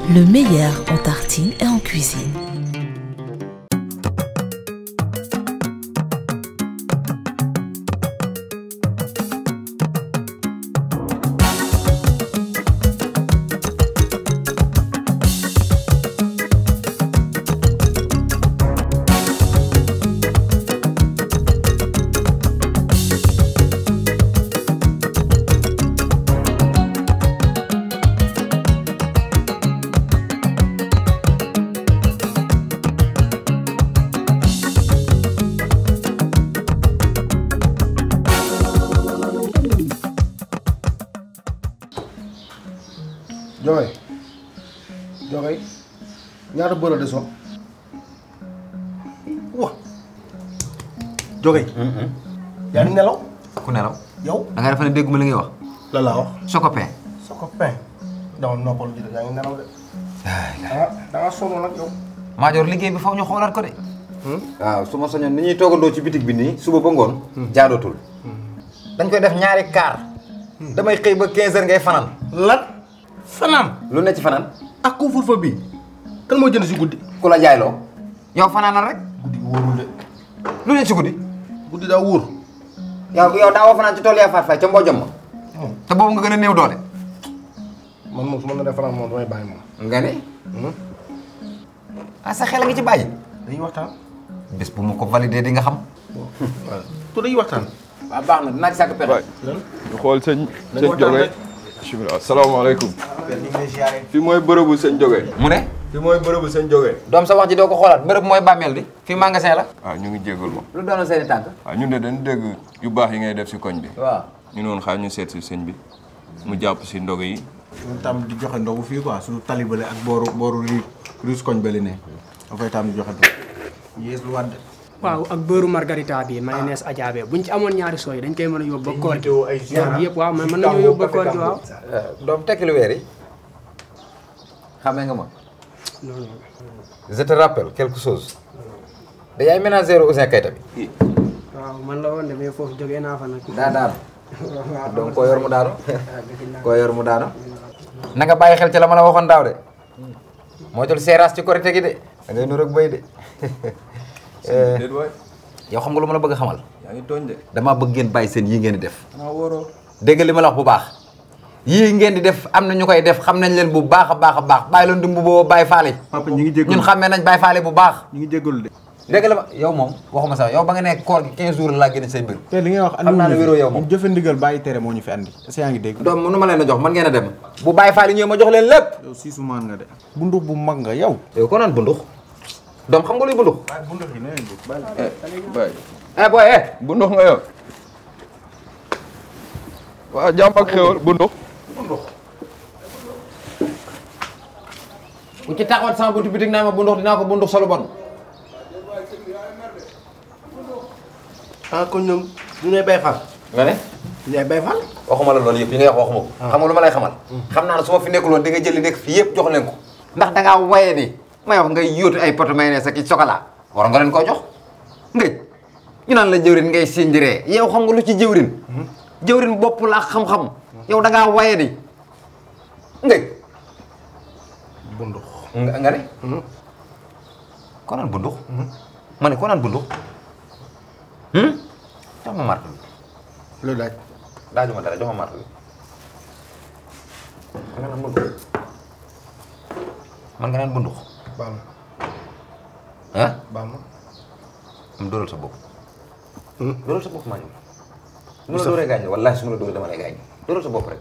le meilleur en tartine et en cuisine. Joxe joxe ñaata bëra de so wa joxe yaa ngi nelaw ku nelaw yow da nga defa ne dégguma li ngay wax la laa wax soo ko pee sa copain dama noppal ji de yaa ngi nelaw de ah da nga sonn nag yow maajoor liggéey bi faw ñu xoolaat ko de waaw su ma soñoon ni ñuy toogandoo ci bitig bi nii suba ba ngoon jaadootul dañ koy def ñaari kaar damay xëy ba 15 heures ngay fanaan lan fanaan lu ne ci fanaan ak couvre-feu bi kan moo jënd si guddi ku la jaayloo yow fanaanal rek guddi wóorul de lu ne ci guddi guddi daa wóor yow yow daawoo fanaan ci tool yaa faat fay ca mbojom ma te boobu nga gën a néew doole man moom su ma nee fanaan moom damay bàyyi moom nga ne ah sa xel a ngi ci bàyyi dañuy waxtaan bés bu ma ko validé di nga xam waaw to dañuy waxtaan waaw baax na dinaa ci sàkk pexe ñu xool sëñ sëñ Joge bismillah asalaamaaleykum fii mooy bërëbu sëñ Joge mu ne fii mooy bërëbu sëñ Joge doom sa wax ji doo ko xoolaat bërëb mooy bàmmeel di fii magasin la waaw ñu ngi jégal ma lu doonoon seeni tànk waaw ñun de dañu dégg yu baax yi ngay def si koñ bi waaw ñu noonu xaar ñu seet si sëñ bi mu jàpp si ndog yi ñu tam di joxe ndogu fii quoi suñu talibale ak booru booru ri riis koñ bali ne dafay tam di joxe ndogu yées lu wàdd waaw ak beurre margarita bi mayonnaise ajaabe buñ ci amoon ñaari sooy dañ koy mën a yóbbu ba koor gi ñaar bi yëpp waaw man mën nañoo yóbbu ba koor gi waaw doom tekki lu weer yi xamee nga ma non non je te rappelle quelque chose da yaay ménagère Ouzin Keita bi waaw man la woon de mais foofu jógee naa fa nag daa daanu donc koo yor mu daanu koo yor mu daanu na nga bàyyi xel ci la ma la waxoon daaw de moo jël seeraas ci korite gi de da ngay nur ak béy de déet waay yow xam nga lu ma la bëgg a xamal yaa ngi tooñ de damaa bëgg ngeen bàyyi seen yii ngeen di def xanaa wóoroo dégg nga li ma la wax bu baax yii ngeen di def am na ñu koy def xam nañ leen bu baax a baax a baax bàyyi leen dumb boobu bàyyi faale papa ñu ngi jégalu ñun xàmmee nañ bàyyi faale bu baax ñu ngi jégalu de dégg la ma yow moom waxuma sax yow ba nga nekk koor gi 15 jours laa génne say mbir te li ngay wax Xam naa ne wéroo yow moom. ñu jëfe ndigal bàyyi tere moo ñu fi andi est-ce que yaa ngi dégg doom mënu ma leen a jox man ngeen a dem bu bàyyi faale ñëwee ma jox leen lépp yow siisu maan nga de bu ndux bu mag nga yow yow ko naan bundux doom xam nga luy bundux bu ndux yi nee bay eh booy eh bu ndox nga yor waa jàmm ak xéwal bu ndox bu ci taxawat sama buntu bitig naa ma bundux dinaa ko bundux solo bon ah kon ñoom ñu ngay bay fal nga ne ñu ngay bay fal waxuma la loolu yëpp yi ngay wax waxuma ko xam nga lu ma lay xamal xam naa ne su ma fi nekkuloon di nga jël li nekk fii yëpp jox leen ko ndax da ngaa waye ni may wax ngay yóotu ay poto mayonnaise ak i chocolat war nga leen koo jox ngëj ñu naan la jëwrin ngay sindiree yow xam nga lu ci jëwrin jëwrin bopp la ak xam-xam yow da ngaa waye ni ngëj bundux nga nga ne ko naan bundux ma ne ko naan bundux jox ma marque bi lu daaj daajuma dara jox ma marque bi man nga naan bundux man nga naan bundux baal ma ah baal ma am dóoral sa bopp dóoral sa bopp maa ngi su ma la dóoree gaañ wallaahi su ma la dóoree dama lay gaañ dóoral sa bopp rek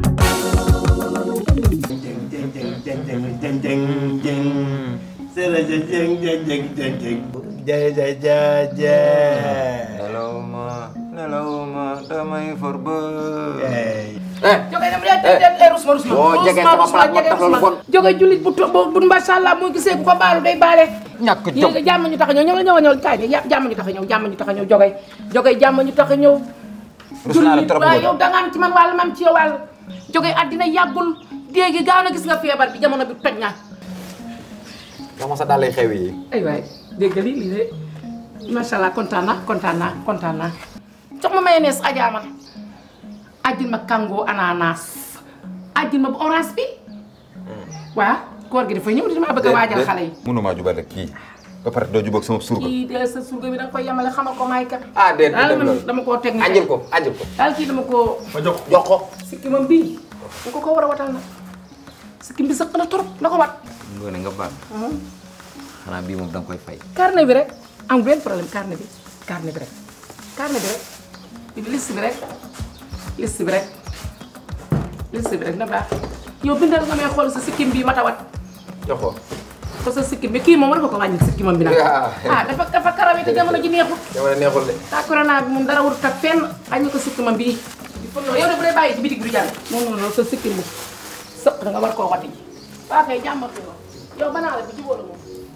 nelaw ma nelaw ma damay for ba jóge dem leen dem leen rusma rusma boo jegee sama palaat moo tax loolu bon jóge jullit bu to- bu bu macha allah muy gisee ku ko baalu day baale ñàkk jom yéen jàmm ñu tax a ñëw ñëw ñëw ñëw kaay de ya- jàmm ñu tax a ñëw jàmm ñu tax a ñëw jóge jóge jàmm ñu tax a ñëw rus naa la trop waaye boobu yow da nga am ci man wàll ma am ci yow wàll jóge àddina yàggul déegi gaaw na gis nga feebar bi jamono bi toj na jox ma sa dàll xew yi ay waay dégg nga lii lii de macha allah kontaan naa kontaan naa kontaan naa jox ma mayonnaise ajaama ajjil ma kango ananas ajjil ma bu orange bi waaw koor gi dafa ñëw di maa bëgg a waajal xale yi mënumaa jubal rek kii ba pare doo jubóog sama surga kii de sa surga bi da nga koy yemale xamal ko maay kat ah déet daal dem man loolu dama koo teg ni ajjil ko ajjil ko daal kii dama koo ma jox jox ko sikki mam bii bu ko ko war a watal nag sikki bi sëq na trop na ko wat ngoone nga baal xanaa bii moom da nga koy fay carnet bi rek am benn problème carnet bi carnet bi rek carnet bi rek bi liste bi rek liste bi rek liste bi rek na baax yow bindal nga may xool sa sikkim bii ma tawat jox ko ko sa sikkim bi kii moom war nga ko wàññi sikkimam bi nag ah dafa dafa karawee te jamono ji neexut jamono neexul de taa corona bi moom dara warut ak fenn wàññi ko sikkimam bii yow de bu dee bàyyi ci bitig bi du jàll non non non sa sikkim bu sëq nga war koo wati ji waa kay jàmmatu nga yow banaa la bi jubóo la moom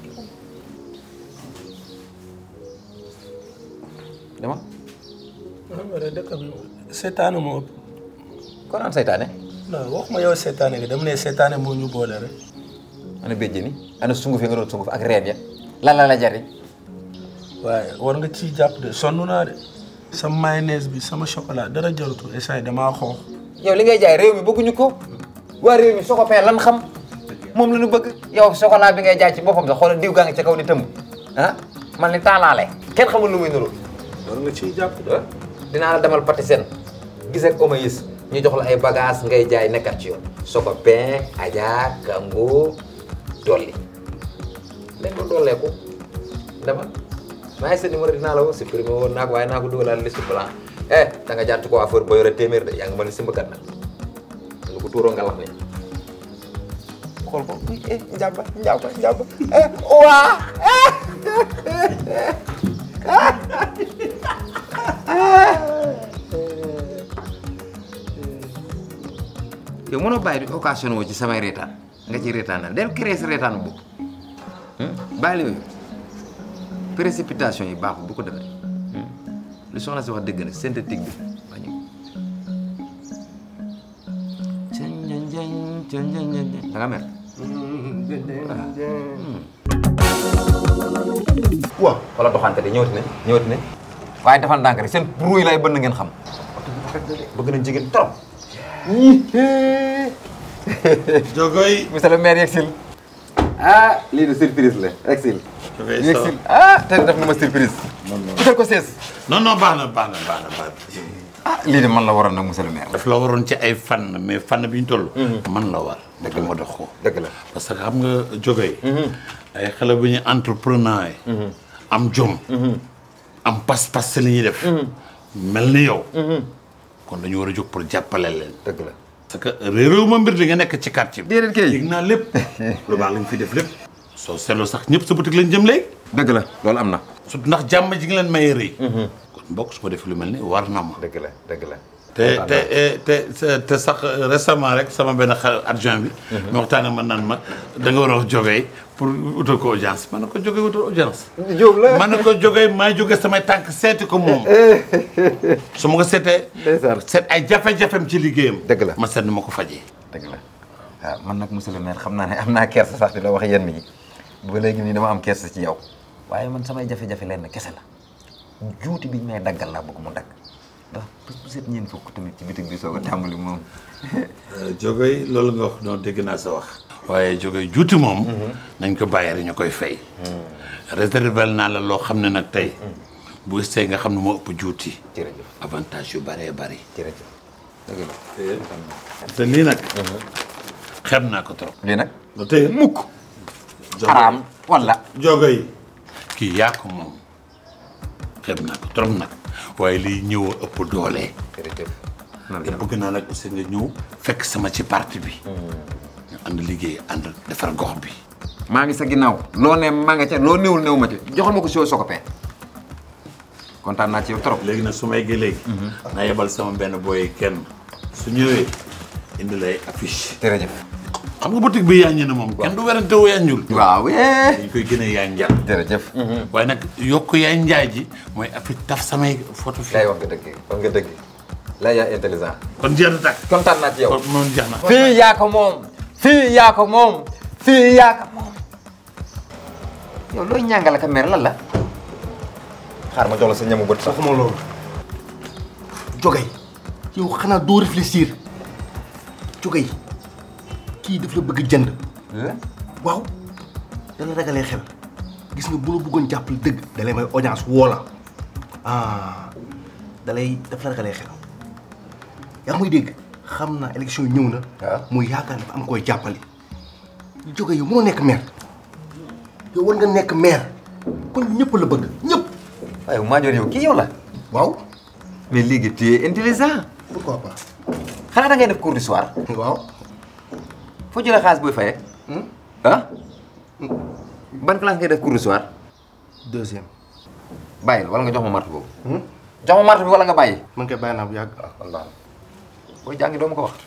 dama xam nga dëkk bi seetaane moo ëpp kon am saytaane non waxuma yow seetaane gi dama ne seetaane moo ñu boole rek ana béjjëni ana sunguf yi nga doon sunguf ak reen ya lan la la jariñ waaye war nga ciy jàpp de sonn naa de sama mayonnaise bi sama chocolat dara jarutu essay damaa xoox yow li ngay jaay réew mi bëgguñu ko waa réew mi soo ko fee lan xam moom la ñu bëgg yow chocolat bi ngay jaay ci boppam sax xoolal diw gaa ngi ca kaw di tëmb ah man ni taalaale kenn xamul lu muy nuru war nga ciy jàpp de dinaa la demal Patisen gis ak Omayis ñu jox la ay bagage ngay jaay nekkat ci yoon soko pain aja kango dolli léegi ma dolleeku dama maa ngi sa numéro dinaa la woo supprimé woon naa ko waaye naa ko dugalaat liste blanc eh da nga jaar ci ko affaire ba yore téeméer de yaa ngi mën ni simbakat nag lu ko tuuroo nga lax ni xool ko eh njàmba njàmba njàmba eh waa yow mënoo bàyyi di occasion woo ci samay reetaan nga ci reetaanal del créer sa reetaan boobu bàyyi yooyu précipitation yi baaxul bu ko defee lu soxna si wax dëgg nag synthétique bi bañu da nga mer waaw wala doxante de ñëwati ne ñëwati ne waaye defal ndànk rek seen bruit lay bënn ngeen xam bëgg nañ jigéen trop jogoy monsieur le maire yegsil ah lii de surprise la yegsil Jogoy yegsil ah tey def na ma surprise utal ko sees non non baax na baax na baax na baax na ah lii de man la waroon nag monsieur le maire daf la waroon ci ay fànn mais fànn bi ñu toll. man la war. dëgg ma dox ko. dëgg la parce que xam nga jógee. ay xale bu ñu entrepreneur yi. am jom. am pas-pas si li ñuy def. mel ni yow. kon dañu war a jóg pour jàppale leen. dëgg la parce que réeréew ma mbir di nga nekk ci quartier bi. déedéet kay yëg naa lépp lu baax lañ fi def lépp. soo seetloo sax ñëpp sa boutique lañ jëm léegi. dëgg la loolu am na surtout ndax jàmm ji nga leen mayee rëy. kon mbokk su ma def lu mel ni war na ma. dëgg la dëgg la te te te te sax récemment rek sama benn xel adjoint bi. ma waxtaan ak man naan ma da nga war a wax jógee pour utal ko audience ma ne ko jógee utal audience. Jóob la ma ne ko jógee maa jógee samay tànk seeti ko moom. su ma ko seetee. ndeysaan. seet ay jafe-jafem ci liggéeyam. Dëgg la. ma seet ni ma ko fajee. dëgg la waaw man nag monsieur le maire xam naa ne am naa kersa sax di la wax yenn yi ba léegi nii dama am kersa ci yow waaye man samay jafe-jafe lenn kese la juuti biñ may daggal laa bëgg mu dagg ndax bés bu set ñeen fukk tamit ci bitig bi soog a tàmbali moom jógee loolu nga wax noonu dégg naa sa wax. waaye jógee juuti moom. nañ ko bàyyi rek ñu koy fay. réservel naa la loo xam ne nag tey. bu gisee nga xam ne moo ëpp juuti. jërëjëf avantage yu bëree bëri. jërëjëf dëgg la te lii nag. xeeb naa ko trop. lii nag ba tey mukk. xaraam wala jogo yi. kii yaa ko moom xeeb naa ko trop nag waaye lii ñëw a ëpp doole. jërëjëf te bëgg naa nag aussi nga ñëw fekk sama ci parti bi. ñu ànd liggéey ànd defar gox bi. maa ngi sa ginnaaw loo ne maa nga ca loo néewul néew ma ci joxal ma ko si soo ko pee kontaan naa ci yow trop léegi nag su may eggee léegi. naa yebal sama benn booy kenn su ñëwee indi lay affiche. jërëjëf xam nga boutique bi yaaññi na moom. kenn du werante wu yaaññul. waaw yee dañ koy gën a yaay njaay. jërëjëf waaye nag yokk yaay njaay ji mooy affiche taf samay photo fi. lay wax nga dëgg wax nga dëgg lay yaa intelligent kon jeex na tàkk. kontaan naa ci yow kon moom jeex na. fii yaa ko moom fii yaa ko moom fii yaa ko moom yow looy ñàngale ka mer lan la xaar ma jox la sa ñamu bët sax waxuma loolu jogay yow xanaa doo réfléchir jogay kii daf la bëgg jënd waaw dana ragalee xel gis nga bu la bëggoon jàppale dëgg da lay may audience woo la ah da lay daf la ragalee xel yaa ngi muy dégg xam naa élection yi ñëw na. waaw muy yaakaar dafa am koy jàppale. jóge yow mënoo nekk maire yow war nga nekk maire kon ñëpp la bëgg ñëpp. waaye Madior yow kii yow la. waaw. mais léegi tu es intelligent. pourquoi pas. xanaa da ngay def cours du soir. waaw. foo jëlee xaalis booy fayee. ah. ban classe ngay def cours du soir. deuxième. bàyyil wala nga jox ma martu boobu. jox ma martu bi wala nga bàyyi. man kay bàyyi naa bu yàgg. wallaahi booy jàngi doo ma ko wax.